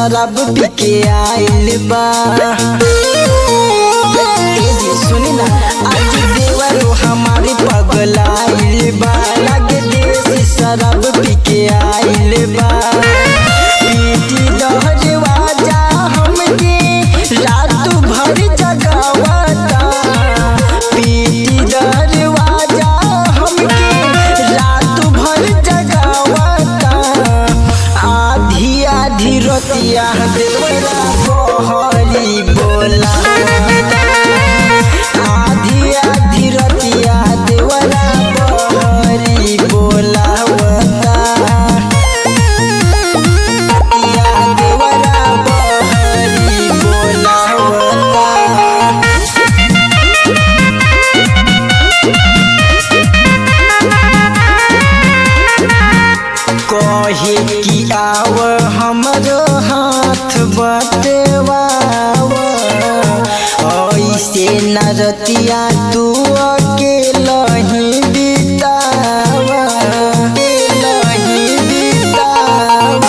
शराब पी के आइल बा ए जी सुनी ना आज देवरो हमारे पगलाइल बा लगे देसी शराब पी के आइल बा पीटी दहजवा जा हमके रात भर जगावता पीटी दहजवा जा हमके रात भर जगावता आधी आधी रतिया देवरा बहरी बोला आधी आधी रतिया देवरा बहरी बोलावता रतिया देवरा बहरी बोलावता कहे कि आव हमरो हाथ बटवाव ऐसे न रतिया तू अकेला ही बिताव अकेलही बिताव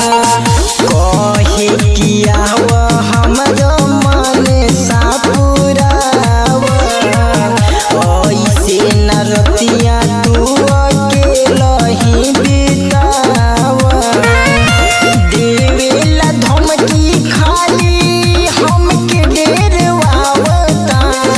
कहे कि आव हमरो मन सापुराव ऐसे न रतिया तू अकेला ही बिताव देवेला धमकी खाली हमके डेरवावता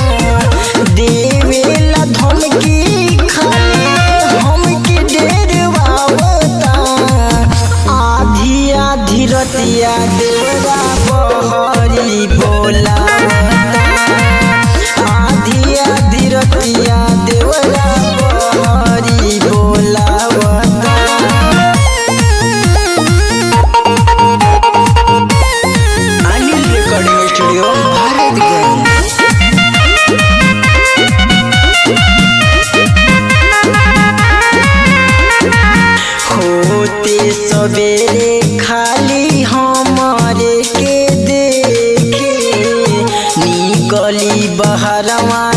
देवेला धमकी खाली हमके डेरवावता आधी आधी रतिया देवरा बहरी बोलावता आधी आधी रतिया देवरा बहरी बोलावता अनिल रिकॉर्डिंग स्टूडियो भारतगंज होते सवेरे खाली हमारे के देखे निकली बहरवा